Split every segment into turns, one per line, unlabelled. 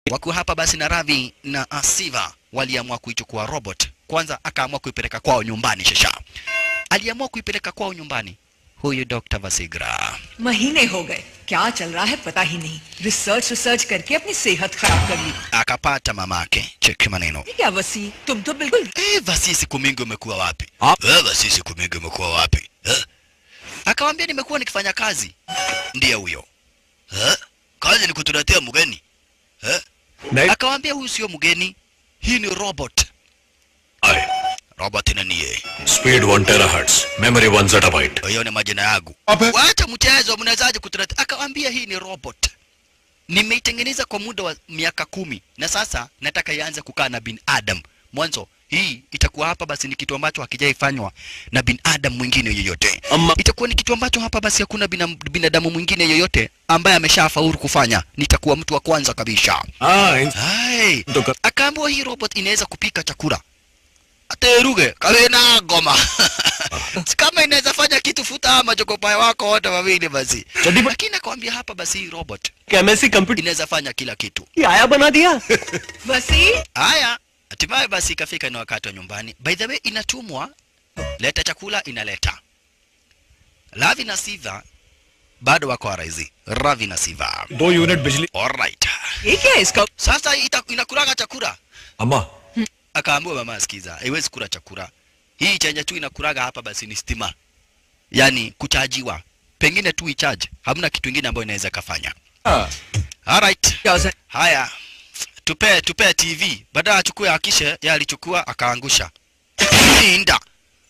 Wakiwa hapa basi na Ravi na Asiva waliamua kuichukua robot. Kwanza akaamua kuipeleka kwao nyumbani shasha. Aliamua kuipeleka kwao nyumbani huyu Dr. Vasigra.
महीने हो गए क्या चल रहा है पता ही नहीं रिसर्च रिसर्च करके अपनी सेहत खराब कर ली
Akapata mamake. Cheki maneno.
ये क्या वसी तुम तो बिल्कुल
Eh, Vasi siku mingi umekuwa wapi?
Ah.
Eh, Vasi siku mingi umekuwa wapi? Eh? Akamwambia nimekuwa nikifanya kazi. Ndiye huyo. Eh? Kazi ni kutuletea mgeni. Eh?
नहीं
Akamwambia huyu sio mgeni. Hii ni robot.
आए
Robot ni niye.
Speed one terahertz memory one zettabyte
Hiyo ni majina yangu.
Ape.
Wacha mchezo, mnawezaje kutuletea? Akamwambia hii ni robot. Nimeitengeneza kwa muda wa miaka kumi na sasa nataka ianze kukaa na binadamu. Mwanzo hii itakuwa hapa basi ni kitu ambacho hakijaifanywa na binadamu mwingine yoyote.
Ama-
Itakuwa ni kitu ambacho hapa basi hakuna bina, binadamu mwingine yoyote ambaye ameshafaulu kufanya. Nitakuwa mtu wa kwanza kabisa.
हाँ
Hai.
तो कर
Akaambiwa hii robot inaweza kupika chakula. Ateruge kawe na ngoma. Si kama inaweza fanya kitu futa ama jokopae wako wote wawili basi.
चड्डी पर
Lakini akwambia hapa basi hii robot
MSc computer
inaweza fanya kila kitu.
की आया बना दिया
वसी
Haya, hatimaye basi ikafika ni wakati wa nyumbani. By the way, inatumwa leta chakula, inaleta. Ravi na Siva bado wako araizi. Ravi na Siva.
दो unit बिजली
Alright.
ये क्या है इसका
Sasa ita, inakulaga chakula.
अम्मा
Akaambiwa mama, asikiza, haiwezi kula chakula. Hii chenye tu inakulaga hapa basi ni stima, yaani kuchajiwa. Pengine tu icharge, hamna kitu ingine ambayo inaweza kafanya. Alright.
क्या हो
Haya, tupe tupe TV. Badala achukue akishe, yeye alichukua akaangusha. Inda.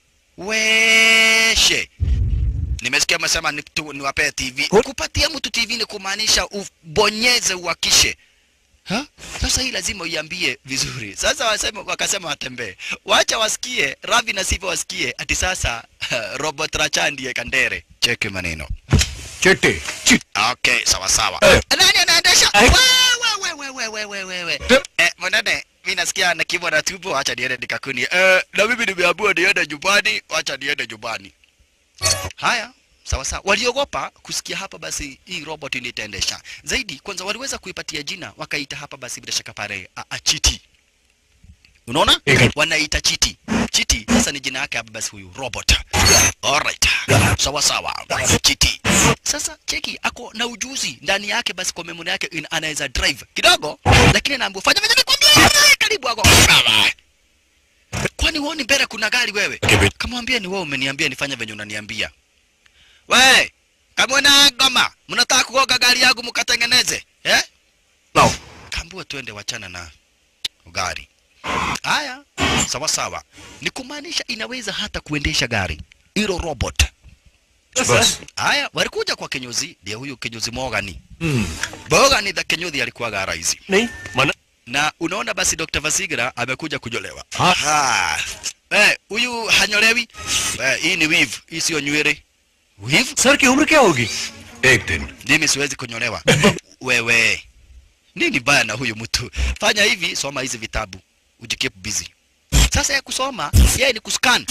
Weshe. Nimesikia msema ni tu- niwapee TV. Kupatia mtu TV ni kumaanisha ubonyeze uakishe. Ha? Sasa hii lazima uiambie vizuri. Sasa wasema wakasema watembee. Wacha wasikie, Ravi na Siva wasikie ati sasa robot Racha ndiye Kandere. Cheki maneno.
Chitti चिट
Okay, sawa sawa.
Eh.
Nani anaendesha?
Eh.
Wewe wewe wewe wewe wewe. Eh, mwanane, mimi nasikia na kibwa na tupo, acha niende nikakuni. Eh, na mimi nimeambiwa niende nyumbani, acha niende nyumbani. Haya, sawa sawa. Waliogopa kusikia hapa basi hii robot ndio itaendesha. Zaidi kwanza waliweza kuipatia jina wakaita hapa basi bila shaka pale a, a chiti. Unaona?
Eka.
Wanaita chiti. Chiti sasa ni jina yake hapa basi huyu robot. Alright. Sawa sawa. Chiti. Sasa cheki ako na ujuzi ndani yake basi kwa memory yake in- anaweza drive kidogo lakini anaambiwa fanya fanya nikwambie karibu ako. Kwani huoni mbele kuna gari wewe?
Kibi-
Kamwambia ni wewe umeniambia nifanye venye unaniambia. We, kama na ngoma, mnataka kugoga gari yangu mkatengeneze, eh?
No.
Kaambiwa twende wachana na gari. Haya, sawa sawa. Ni kumaanisha inaweza hata kuendesha gari. Hilo robot.
बस
Haya, walikuja kwa kinyozi, ndiye huyu kinyozi Morgani.
हम्म,
Morgani the kinyozi alikuwa rais.
नहीं मना
Na unaona basi Dr. Vasigra amekuja kunyolewa.
Ha.
Ha. Eh, huyu hanyolewi. Eh, hii ni weave, hii sio nywele. Weave?
Sir की उम्र क्या होगी एक दिन
Mimi siwezi kunyolewa. Wewe. Nini baya na huyu mtu? Fanya hivi, soma hizi vitabu. Ujikeep busy. Sasa ya kusoma, yeye ni kuscan.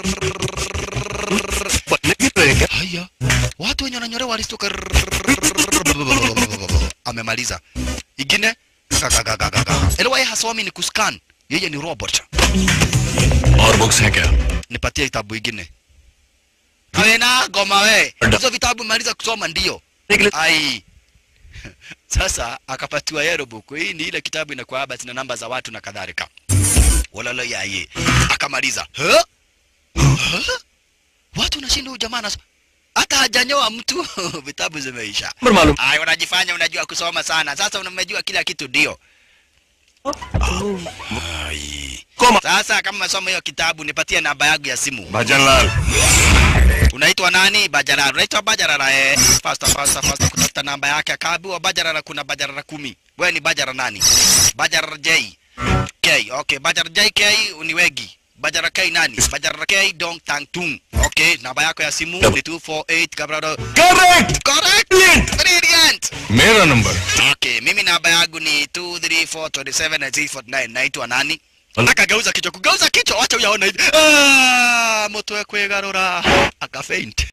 बनने की तो है क्या
Haya. Watu wenye wananyolewa walistuka. Amemaliza. Ingine gagagagaga. Elewa yeye hasomi ni kuscan. Yeye ni robot.
और books हैं क्या
Nipatie kitabu ingine. Kawe na goma we. Hizo vitabu maliza kusoma ndio.
निकले
Ai. Sasa akapatiwa yellow book. Hii ni ile kitabu inakuwa basi na namba za watu na kadhalika. Walalo yaye. Akamaliza. Huh? Huh? Watu nashinda huyu jamaa nas- hata hajanyoa mtu vitabu zimeisha.
Number मालूम
Ai, unajifanya unajua kusoma sana. Sasa unamejua kila kitu ndio. Ai.
Coma
Sasa kama unasoma hiyo kitabu nipatie namba yangu ya simu.
Bhajan Lal
Unaitwa nani? Bajarara. Unaitwa Bajarara eh. Fasta fasta fasta kutafuta namba yake. Akaambiwa Bajarara kuna Bajarara kumi. Wewe ni Bajara nani? Bajara J. K. Okay, Bajara J K ni wegi. Bajara K nani? Bajara K Dong Tang Tung. Okay, namba yako ya simu ni 248 kabrado.
Correct
Correct. Brilliant.
मेरा number
Okay, mimi namba yangu ni 23427 naitwa nani?
Wala-
Akageuza kichwa, kugeuza kichwa, wacha uyaona hivi. Ah, moto ya kwegarura. Akafaint.